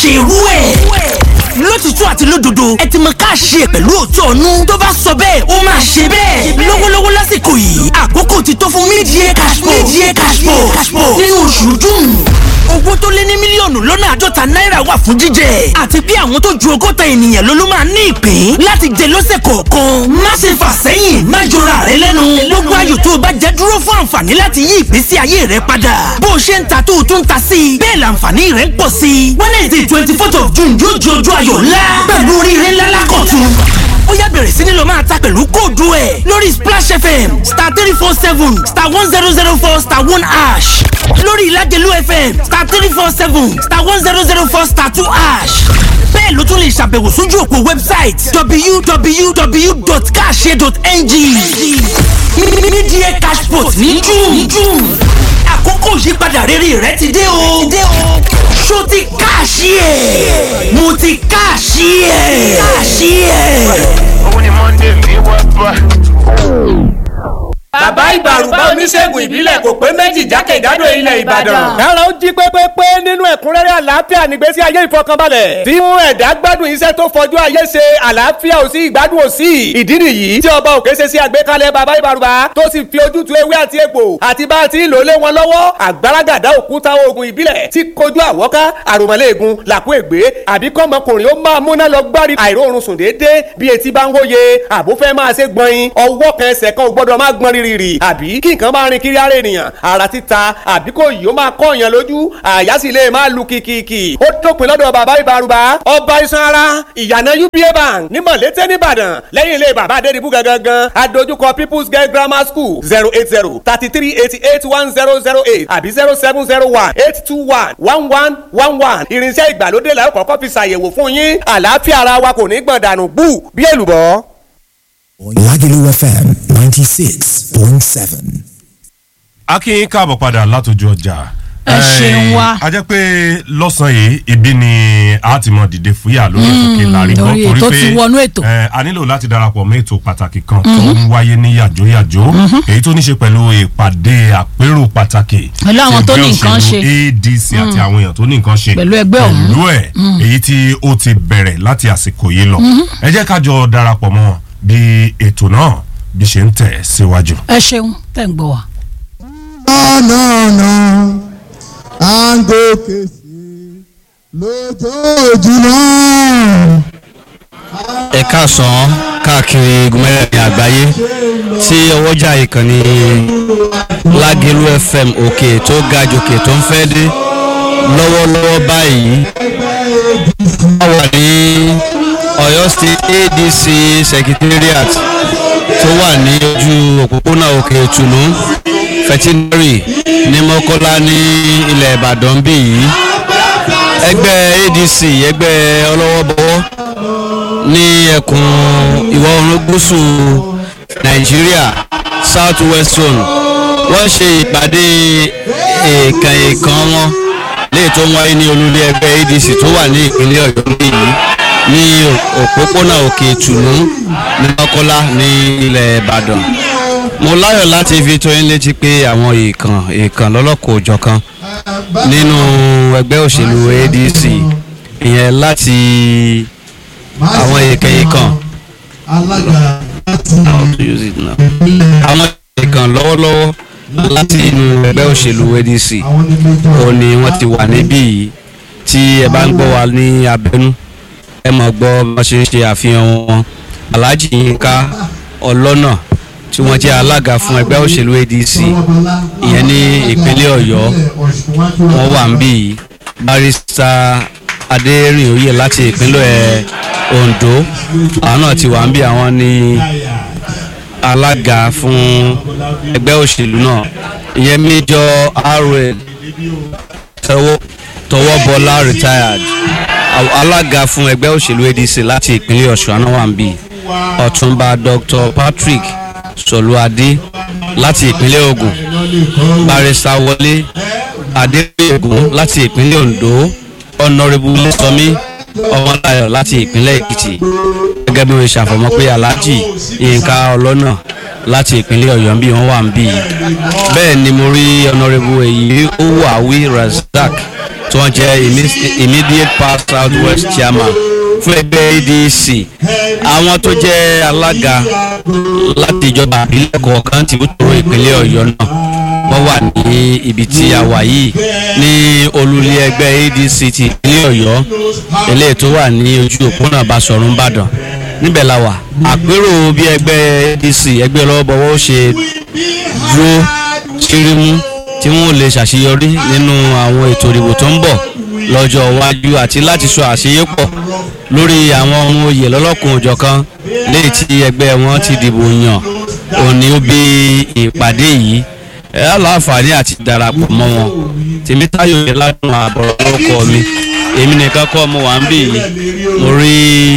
ṣe irú ẹ̀ lótìtú àti lódodo ẹ ti mọ ká ṣe pẹ̀lú òótọ́ ọ̀nù tó bá sọ bẹ́ẹ̀ ó máa ṣe bẹ́ẹ̀ lọ́wọ́lọ́wọ́ lásìkò yìí àkókò ti tó fún mídìí cashpo mídìí cashpo nínú oṣù june owó tó lé ní mílíọ̀nù lọ́nà àádọ́ta náírà wà fún jíjẹ àti bí àwọn tó ju ọgọ́ta ènìyàn ló ló máa ní ìpín láti jẹ lọ́sẹ̀ kọ̀ọ̀kan má ṣe fà sẹ́yìn má jọra rẹ lẹ́nu gbogbo ayò tó o bá jẹ dúró fún àǹfààní láti yí ìgbésí ayé rẹ padà bó o ṣe ń ta tó o tún ta sí i bẹ́ẹ̀ làǹfààní rẹ ń pọ̀ sí i wednesday twenty fourth of june yóò di ọjọ́ ayọ̀ ńlá pẹ̀lú oríire ńlá lákọ̀tún ó yá bẹ̀rẹ̀ sí ni lọ máa ta pẹ̀lú kóòdù ẹ̀ lórí splash fm star three four seven star one zero zero four star one ash lórí ìlàjẹ̀lú fm star three four seven star one zero zero four star two ash bẹ́ẹ̀ ló tún lè ṣàbẹ̀wò sójú òpó website www.cash.ng mídíẹ̀ cashport ní june àkókò ìyípadà rere rẹ ti dé o ṣó ti káàṣì ẹ̀ mo ti káàṣì ẹ̀ káàṣì ẹ̀. Òun ni Monday mi wá bá. bàbá ìbàrùbá oníṣègùn ìbílẹ̀ kò pé méjì jákèjádò ilẹ̀ ìbàdàn. kára ó jí pépépé nínú ẹ̀kúnrẹ́rẹ́ àlàáfíà nígbésí ayé ìfọkànbalẹ̀. tí mú ẹ̀dá gbádùn iṣẹ́ tó fọjú ayé ṣe àlàáfíà ò sí ìgbádùn ò sí. ìdí nìyí tí ọba òkè ṣe sí àgbékalẹ̀ bàbá ìbàrùbá tó sì fi ojútùú ewé àti egbò àti bá a ti ń lò lé wọn lọ́wọ́ àgbàràgàdá òkúta oògùn ìbílẹ̀ tí kojú àwọ́ká àròmọ́lẹ́ẹ̀gùn làkú ègbé àbí kọ́mọkùnrin ó máa múná lọ gbárí àìróorun sùn déédéé bí etí bá ń wóye àbúfẹ́ máa ṣe gbọ̀nyin ọwọ́ kan ẹsẹ̀ kan ò gbọ́dọ̀ máa gbọ́n rírì àbí kí nǹkan máa rin kiri ara ènìyàn ara títa àbí kò yìí ó máa kọ́ èèyàn lójú àyà sì lè máa lu kìkìkì ó dópin lọ́dọ̀ bàbá ìbárúbá ọba iṣan ara ìyànà uba bank ní mọ̀lété nìbàdàn lẹ́yìn ilé bàbá adédìbú gangan adójúkọ people's girl grammar school zero eight zero thirty three eighty eight one zero zero eight àbí zero seven zero one eight two one one one one one irinṣẹ́ ìgbàlódé la ó kọ́kọ́ fi ṣàyẹ̀wò fún yín àlàáfíà ara wa kò ní gbọ̀n dànù bú bí èlùbọ́. Lagelu FM 96.7. akínyìn káàbọ̀ padà látòjú ọjà. Ẹ ṣeun wa. a jẹ́ pé lọ́sàn-án yìí ibi ni a ti mọ dìde fúyà lórí ètò kìlà rí gbọ́ lórí ètò ti wọnú ètò. eh, a nílò láti darapọ̀ mọ́ ètò pàtàkì kan tó ń wáyé ní yàjóyàjó èyí tó ní ṣe pẹ̀lú ìpàdé àpérò pàtàkì Pẹ̀lú àwọn ti tó ní ẹgbẹ́ nǹkan òṣèlú ṣe. adc àti àwọn èèyàn tó ní nǹkan ṣe Pẹ̀lú ẹgbẹ́ ọ̀hún. pẹ̀lú ẹ̀ èyí tí ó ti bẹ̀rẹ̀ láti àsìkò yìí lọ ẹ jẹ́ ká jọ darapọ̀ mọ́ bí ètò náà bí ṣe ń tẹ̀ síwájú. ẹ ṣeun tẹ̀ ń gbọ́ wa. ọ̀nà ọ̀nà à ń gòkè sí lójoojúmọ́. ẹ káàsán káàkiri gúnmẹ́rẹ̀ẹ́rin àgbáyé tí ọwọ́jà ìkànnì lágẹ̀lú fm òkè tó ga jòkè tó ń fẹ́ dé lọ́wọ́lọ́wọ́ báyìí a wà ní ọ̀yọ́ state adc secretariat tó wà ní ojú òpópónà òkè ìtùnú fẹtinari ní mọ́kọ́lá ní ilẹ̀ ìbàdàn bí yìí ẹgbẹ́ adc ẹgbẹ́ ọlọ́wọ́bọwọ́ ní ẹkùn ìwọ̀ oòrùn gúúsù nàìjíríà south west zone wọ́n ṣe ìpàdé èèkàn èèkàn wọn léè tó ń wáyé ní olúlé ẹgbẹ́ adc tó wà ní ìpínlẹ̀ ọ̀yọ́ léyìí ní òpópónà òkè ìtùnú ní mọ́kọ́lá ní ilẹ̀ ìbàdàn mo láyọ̀ láti fi tó yín létí pé àwọn èèkàn èèkàn lọ́lọ́kọ̀ òjọ̀kan nínú ẹgbẹ́ òṣèlú adc ìyẹn láti àwọn èèkàn èèkàn alága láti how to use it now. àwọn èèkàn lọ́wọ́lọ́wọ́ láti inú ẹgbẹ́ òṣèlú adc àwọn ní méjọ ó ní wọ́n ti wà níbí yìí tí ẹ bá ń gbọ́ wa ní abẹ́nú ẹ mọ̀ gbọ́ bí wọ́n ṣe ń ṣe àfihàn wọn alhaji yinka ọlọ́nà tí wọ́n jẹ́ alága fún ẹgbẹ́ òṣèlú adc ìyẹn ní ìpínlẹ̀ ọ̀yọ́ wọ́n wà níbí yìí barista adérìn oyè láti ìpínlẹ̀ ondo àwọn náà ti wà níbí àwọn ní alága fún ẹgbẹ́ òṣèlú náà ìyẹn méjọ rl tọwọ́ tọwọ́ bọ́lá retired Àwọn alága fún ẹgbẹ́ òṣèlú adc láti ìpínlẹ̀ ọ̀ṣun anáwàmbí ọ̀túnba dr patrick sọlúadé láti ìpínlẹ̀ ogun barista wọlé adébẹ̀gùn láti ìpínlẹ̀ ondo ọ̀nàrẹ́bù lẹ́sọ̀mí ọmọláyọ̀ láti ìpínlẹ̀ èkìtì gẹ́gẹ́ bí wọ́n ṣe àfọ̀mọ́ pé alhaji yínká ọlọ́nà láti ìpínlẹ̀ ọ̀yọ́ ń bí wọ́n wà ń bí yìí bẹ́ẹ̀ ni mo rí ọ̀nàrẹ́bù èyí owó àwí razak tí wọ́n jẹ́ imme- immediate past south west chairman fún ẹgbẹ́ adc àwọn tó jẹ́ alága láti ìjọba ìbílẹ̀ kọ̀ọ̀kan ti bútòrò ìpínlẹ̀ ọ̀yọ́ náà wọ́n wà ní ibi tí a wà yìí ní olùlé ẹgbẹ́ adc ti ìpínlẹ̀ ọ̀yọ́ eléyìí tó wà ní ojú òpónà basọ̀rún ìbàdàn níbẹ̀ la wà àpérò bí ẹgbẹ́ adc ẹgbẹ́ lọ́wọ́bọwọ́ ó ṣe dúró ṣírímú tí wọ́n lè ṣàṣeyọrí nínú àwọn ètò ìdìbò tó ń bọ̀ lọ́jọ́ iwájú àti láti sọ àṣeyépọ̀ lórí àwọn ohun oyè lọ́lọ́kùn òjọ̀kan léyìí tí ẹgbẹ́ wọn ti dìbò yàn òní ó bí ìpàdé yìí ẹ á láǹfààní àti darapọ̀ mọ́ wọn tèmítáyò yẹn ládùn àbọ̀rọ̀ lórúkọ mi èmi nìkan kọ́ mo wà ń bì yìí mo rí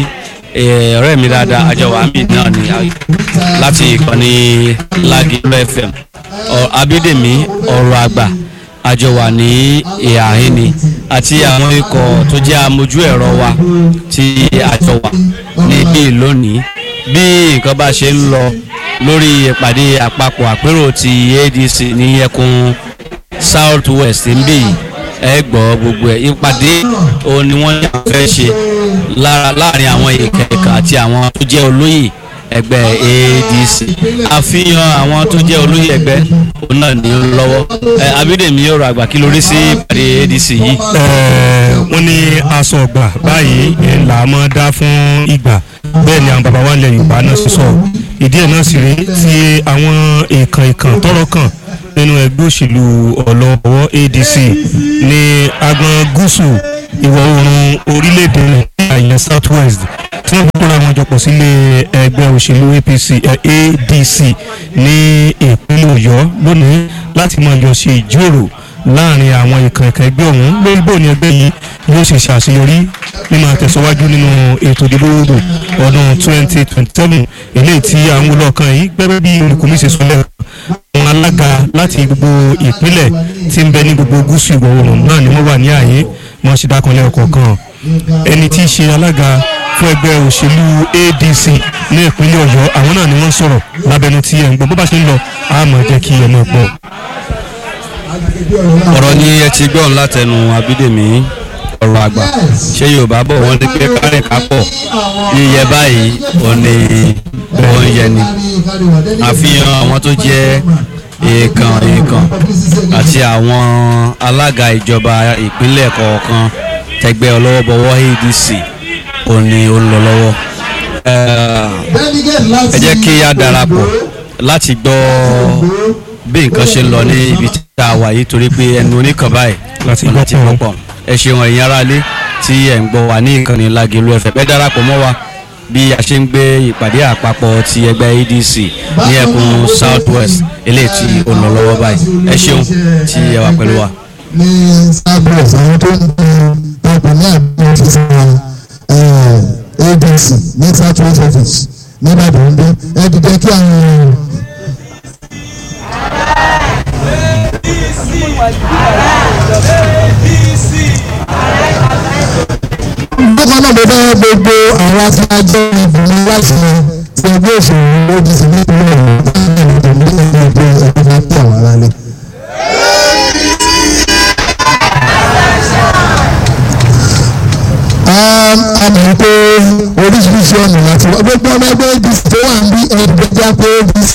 eh, ọ̀rẹ́ mi dáadáa àjọ wà ń bì náà ní láti ìkànnì Lagelu FM Ọ- Abídèmí ọ̀rọ̀ àgbà àjọ wà ní ìhà ìní àti àwọn ikọ̀ tó jẹ́ amójú ẹ̀rọ wa tí àjọ wà níbí lónìí bí nǹkan bá ṣe ń lọ lórí ìpàdé àpapọ̀ àpérò ti adc ní ẹkùn south west ń bì yìí ẹ gbọ́ gbogbo ẹ̀ ìpàdé òun ni wọ́n yà fẹ́ ṣe lára- láàrin àwọn ìkẹ̀kẹ̀ àti àwọn tó jẹ́ olóyè ẹgbẹ́ adc àfihàn àwọn tó jẹ́ olóyè ẹgbẹ́ òun náà ní lọ́wọ́ ẹ abídèmí yóò rọ àgbà kí lórí sí ìpàdé adc yìí. wọ́n ní aṣọ ọgbà báyìí ẹ̀ là á mọ́ dá fún ìgbà bẹ́ẹ̀ ni àwọn bàbá wa ilẹ̀ yorùbá náà sì sọ ìdí ẹ̀ náà sì rí tí àwọn èèkàn èèkàn tọrọ kàn nínú ẹgbẹ́ òṣèlú ọ̀lọ́wọ́ adc ní agbọn gúúsù ìwọ̀ oòrùn orílẹ̀-èdè nàìjíríà ìyẹn south west tí wọ́n gbọ́dọ̀ àwọn jọpọ̀ sílé ẹgbẹ́ òṣèlú apc eh, adc ní ìpínlẹ̀ ọ̀yọ́ lónìí láti máa yọ ṣe ìjíròrò láàrin àwọn ìkànkàn ẹgbẹ́ ọ̀hún lórí bóun ni ẹgbẹ́ yìí yóò ṣe ṣàṣeyọrí nínú àtẹ̀síwájú nínú ètò ìdìbò odò ọdún 2027 eléyìí tí à ń wò lọ́ọ̀kan yìí gbẹ́gbẹ́ bí olùkọ́mí ṣe sọ lẹ́ẹ̀kan àwọn alága láti gbogbo ìpínlẹ̀ tí ń bẹ ní gbogbo gúúsù ìwọ̀ oòrùn náà ni wọ́n wà ní ààyè wọ́n ṣe dákanlẹ̀ ọ̀kọ̀ọ̀kan ẹni tí í ṣe alága fún ẹgbẹ́ òṣèlú adc ní ìpínlẹ̀ ọ̀yọ́ àwọn náà ni wọ́n sọ̀rọ̀ lábẹ́nu tí ẹ̀ ń gbọ́ bó bá ṣe ń lọ àmọ́ jẹ́ kí ẹ mọ̀ pọ̀. ọ̀rọ̀ ni ẹ ti gbọ́n látẹnu abídèmí ọ̀rọ̀ àgbà ṣé yorùbá bọ̀ wọ́n ní pé kárìn kápọ̀ yíyẹ báyìí ò ní òun yẹ ni àfihàn àwọn tó jẹ́ èèkàn èèkàn àti àwọn alága ìjọba ìpínlẹ̀ kọ̀ọ̀kan tẹgbẹ́ ọlọ́wọ́bọwọ́ adc ò ní ó ń lọ lọ́wọ́ ẹ jẹ́ kí a darapọ̀ láti gbọ́ bí nǹkan ṣe ń lọ ní ibi tí a wà yìí torí pé ẹnu oníkan báyìí Láti ọ̀nà gbọ́ ti pọ̀. pọ̀ ẹ ṣeun ẹ̀yin aráalé tí ẹ̀ ń gbọ́ wà ní ìkànnì Lágelú ẹ̀fẹ̀ ẹ darapọ̀ mọ́ wa bí a ṣe ń gbé ìpàdé àpapọ̀ ti ẹgbẹ́ adc ní ẹkùn south west eléyìí tí ó ń lọ lọ́wọ́ báyìí ẹ ṣeun tí ẹ wà pẹ̀lú wa. ní starbucks àwọn tó ń bẹ ọkọ̀ ní àbúrò ti sọ adc ní south west office ní ìbàdàn ń bí ẹ dìde kí àwọn èèyàn. bákan náà mo fẹ́ gbogbo àwọn aṣáájú ìbùnú láti ti ẹgbẹ́ òṣèlú lójú sí nípínlẹ̀ ọ̀hún láti ẹ̀rọ ní ẹgbẹ́ ẹgbẹ́ ẹgbẹ́ máa ń pè àwọn aráàlú. a mọ̀ pé oríṣiríṣi ọ̀nà láti wá gbogbo ọmọ ẹgbẹ́ apc tó wà ń bí ẹgbẹ́jà pé apc.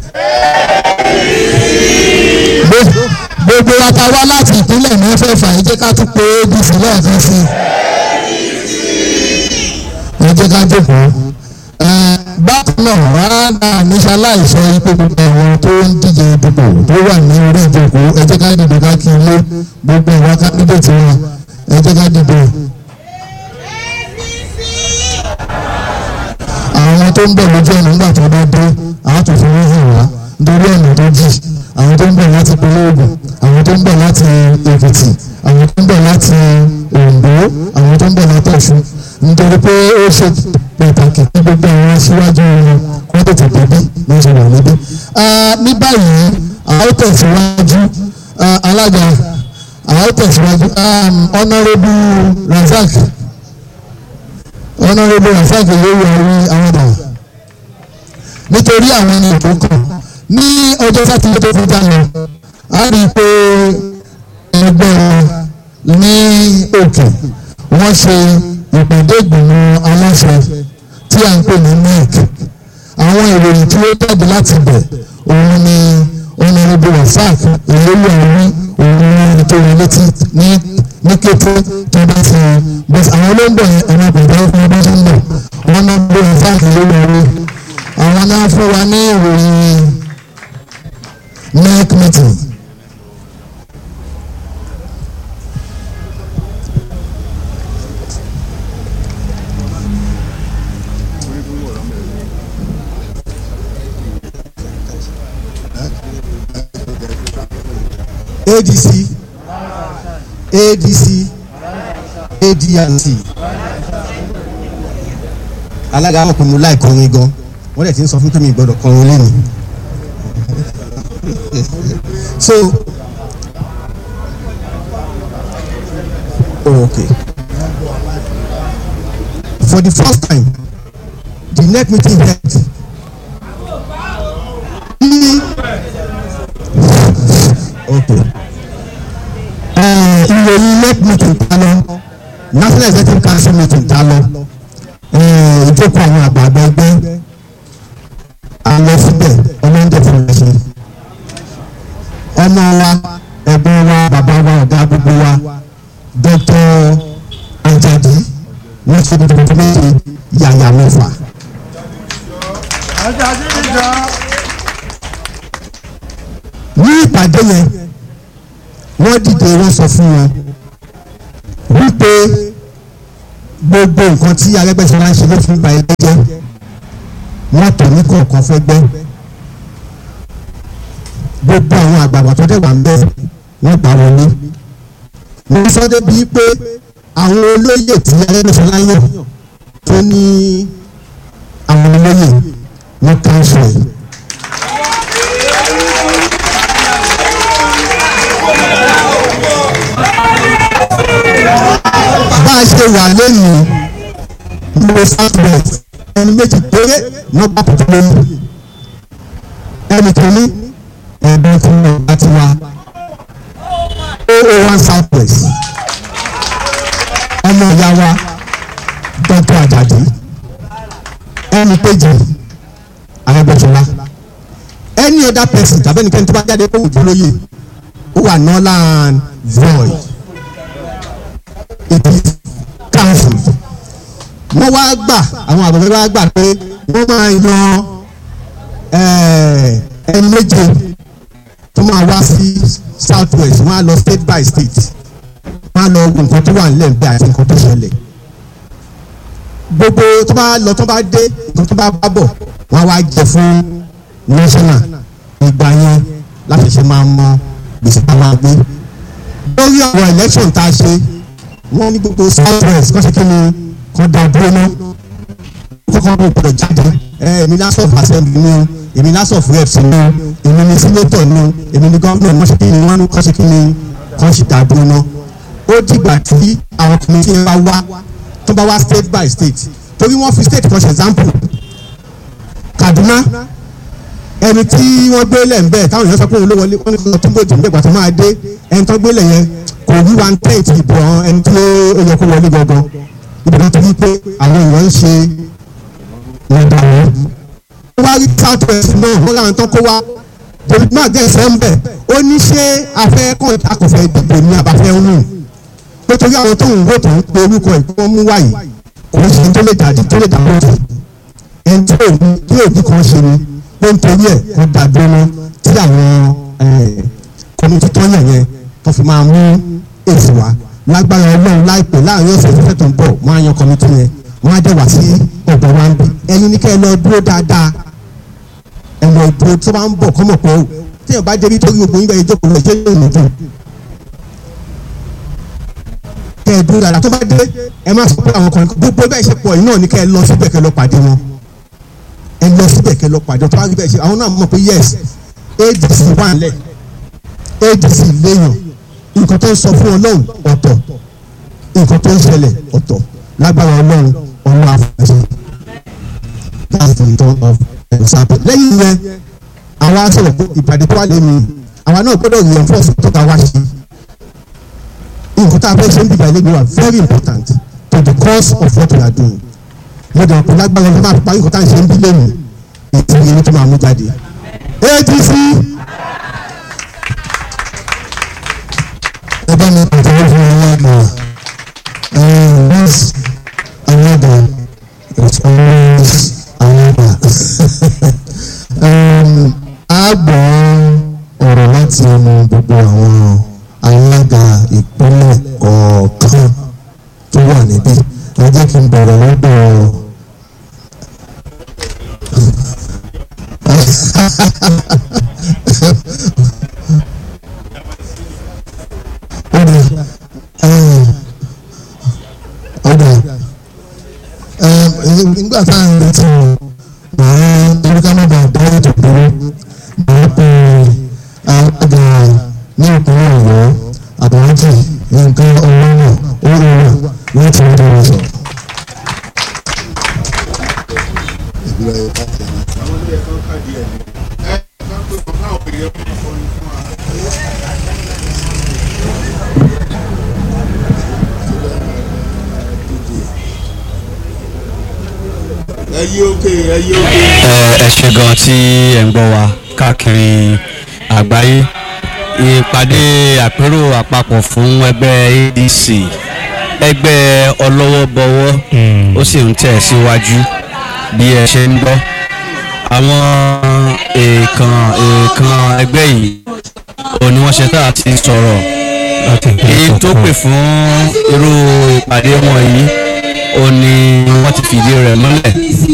Gbogbo- gbogbo wa ta wá láti ìpínlẹ̀ mẹ́fẹ̀ẹ̀fà ẹ jẹ́ ká tún pé apc lẹ́ẹ̀kan sí i ẹ jẹ́ ká jókòó. Ẹ, bákan náà rárá níṣà láìsọ ipò gbogbo àwọn tó ń díje ìdìbò tó wà ní orí ìjókòó ẹ jẹ́ ká dìbò ká kí ilé gbogbo ìwà kándídéètì wọn ẹ jẹ́ ká dìbò. àwọn tó ń bọ̀ lójú ọ̀nà nígbà tó bá dé àwọn tó fi wọ́n hàn wá nítorí ọ̀nà tó jì àwọn tó ń bọ̀ láti ìpínlẹ̀ Ògùn àwọn tó ń bọ̀ láti Èkìtì àwọn tó ń bọ̀ láti Oǹdó àwọn tó ń bọ̀ láti Ọ̀ṣun nítorí pé ó ṣe pàtàkì kí gbogbo àwọn aṣíwájú wọn wọ́n tètè débí ní ṣe wà níbí. Ah, ní báyìí àwọn ó tẹ̀síwájú ah, alága àwọn ó tẹ̀síwájú um, honourable Razak honourable Razak yóò wọ orí àwọn ọ̀dà nítorí àwọn ẹni tó kàn ní ọjọ́ sátidé tó kọjá lọ a rí i pé ẹgbẹ́ ní òkè wọ́n ṣe ìpàdé ìgbìmọ̀ aláṣẹ tí à ń pè ní nec àwọn ìròyìn tí ó jáde láti bẹ̀ òun ni ọ̀nàrẹ́bù rasaq ìlélú àwí òun ni ẹni tó wọlé tí ní ní kété tó bá ti bẹ́ẹ̀ àwọn olóńgbò yẹn ẹ̀rọ àgbàdo ọkùnrin bá ṣe ń bọ̀ ọ̀nàrẹ́bù rasaq ìlélú àwí àwọn náà fún wa ní ìròyìn nec meeting. adc adc adrc alága àwọn ọkùnrin láì kọrin gan wọ́n dẹ̀ ti ń sọ fún pé mi gbọ́dọ̀ kọrin lẹ́nu so okay for the first time the next meeting held okay ìròyìn nec meeting ta lọ national executive council meeting ta lọ ìjókòó àwọn àgbààgbà ẹgbẹ́ a lọ síbẹ̀ ọlọ́dẹ fún ẹ ṣe ọmọ wa ẹ̀gbọ́n wa bàbá wa ọ̀gá gbogbo wa dr ajadi wọ́n ṣe tuntun méje yàyà mẹ́fà. ní ìpàdé yẹn wọ́n dìde wọ́n sọ fún wọn wípé gbogbo nǹkan tí arẹ́gbẹ́sọ̀rọ̀ ń ṣe ló fi ń ba ẹgbẹ́ jẹ́ wọ́n tọ̀ ní kọ̀ọ̀kan fẹ́ gbẹ́ gbogbo àwọn àgbààgbà tó dẹ̀ wà ń bẹ̀ wọ́n gbà wọlé wọ́n sọ débi pé àwọn olóyè tí arẹ́gbẹ́sọ̀rọ̀ yàn tó ní àwọn olóyè wọ́n káńsù ẹ̀. bá a ṣe wà lẹ́nu ìwé southwest ẹni méjì péré wọ́n bá pọ̀ lóyún ẹnì kìíní ẹ̀bùn fún ọba tiwa oo one southwest ọmọ ìyá wa dr ajadi ẹnì kejì arẹgbẹsọlá any other person tàbí ẹnikẹ́ni tó bá jáde kó wùdú lóye ó wà northern void it is council wọ́n wá gbà àwọn àgbàgbẹ́ wá gbà pé wọ́n máa yan ẹni méje tó máa wá sí south west wọ́n á lọ state by state wọ́n á lọ wo nǹkan tó wà nílẹ̀ níbẹ̀ àti nǹkan tó ṣẹlẹ̀ gbogbo tó bá lọ tó bá dé nǹkan tó bá bá bọ̀ wọ́n á wá jẹ fún national ìgbà yẹn láti ṣe máa mọ gbèsè tá a máa gbé lórí ọ̀rọ̀ election tá a ṣe wọ́n ní gbogbo south west kọ́ ṣe kí ni kọ́ da dúró ná kọ́kọ́ bó gbọdọ̀ jáde èmi ní house of assembly ni o èmi ní house of reps ni o èmi ní senator ni o èmi ní governor wọ́n ṣe kí ni wọ́n kọ́ ṣe kí ni kọ́ ṣe da dúró ná ó dìgbà tí àwọn committee yẹn bá wá tó bá wá state by state torí wọ́n fi state kan ṣe example Kaduna ẹni tí wọ́n gbé lẹ̀ ń bẹ̀ táwọn èèyàn sọ pé òun ló wọlé wọ́n ní kó tó gbòdì nígbà tó máa dé ẹni tó gbé lẹ̀ yẹn kò rí one tenth ìbò ẹni tí ó yẹ kó wọlé gangan ìbò tó wí pé àwọn èèyàn ń ṣe ìdá wọn. wọ́n wá rí south west náà wọ́n láwọn tán kó wá david mark dẹ̀ sọ ń bẹ̀ ó ní ṣé afẹ́ kàn akọ̀fẹ́ ìdìbò ní abafẹ́ ń wù nítorí àwọn tó ń wò tó ń pe orúkọ ẹ̀ kí wọ́n mú wáyé kò ń ṣe tó lè dàdí tó lè dàbò tó ẹni tí òní tí òní kan ṣe ni ó ń torí ẹ̀ kó dàdúró mọ́ tí àwọn kọ́mítì tó yàn yẹn tó fi máa mú èsì wá lágbára ọlọ́run láìpẹ́ láàrin ọ̀sẹ̀ tó fẹ́ tó ń bọ̀ wọ́n á yan kọ́mítì yẹn wọ́n á dẹ̀ wá sí ọ̀dọ̀ wa ń bí ẹ̀yin ní kẹ́ ẹ lọ dúró dáadáa ẹ lọ dúró tó bá ń bọ̀ kọ́mọ̀ pọ̀ o tí ẹ bá débi torí gbogbo yín bẹ́ẹ̀ jókòó lọ jẹ́ yóò nù dùn kẹ́ ẹ dúró dáadáa tó bá dé ẹ má sọ pé àwọn kan gbogbo bẹ́ẹ̀ ṣe pọ̀ yìí náà ní kẹ́ ẹ lọ síbẹ̀ kẹ́ lọ pàdé wọn ẹ lọ síbẹ̀ kẹ́ lọ pàdé tó bá rí bẹ́ẹ̀ ṣe àwọn náà mọ̀ pé yes adc wà nílẹ̀ adc léèyàn nǹkan tó ń sọ fún ọlọ́run ọ̀tọ̀ nǹkan tó ń ṣẹlẹ̀ ọ̀tọ̀ lágbára ọlọ́run ọlọ́run àfọ̀ṣe that's the return of example lẹ́yìn yẹn àwa sọ̀rọ̀ pé ìpàdé tó wà lẹ́nu àwa náà gbọ́dọ̀ reinforce tó ta wá ṣe nǹkan tá a fẹ́ ṣe ń bìbà ilé ìgbé wa very important to the cause of what we are doing mo dẹ̀ kó lágbára ọdún máa parí nǹkan tá a ṣe ń bí lẹ́nu ètò ìyẹn tó máa mú jáde adc ẹ bá mi pàtàkì fún alága this alága it's always alága a gbọ́ ọ̀rọ̀ láti ẹnu gbogbo àwọn alága ìpínlẹ̀ kọ̀ọ̀kan tó wà níbí ẹ jẹ́ kí n bẹ̀rẹ̀ lọ́dọ̀ ọ̀dà nígbà tá à ń retí wọn màá torí ká má bàa dá ètò dúró màá pe alága ní ìpínlẹ̀ ọ̀yọ́ àbájáde nǹkan ọlọ́nà ó rọrùn láti ọdún rẹ̀ sọ. ẹyí òkè ẹyí òkè. ẹ ẹ ṣe gan tí ẹ ń gbọ́ wa káàkiri àgbáyé ìpàdé àpérò àpapọ̀ fún ẹgbẹ́ adc ẹgbẹ́ ọlọ́wọ́bọwọ́ ó sì ń tẹ̀ síwájú bí ẹ ṣe ń gbọ́ àwọn èèkàn èèkàn ẹgbẹ́ yìí ò ní wọ́n ṣe tá a ti sọ̀rọ̀ èyí tó pè fún irú ìpàdé wọn yìí ó ní wọ́n ti fìdí rẹ̀ mọ́lẹ̀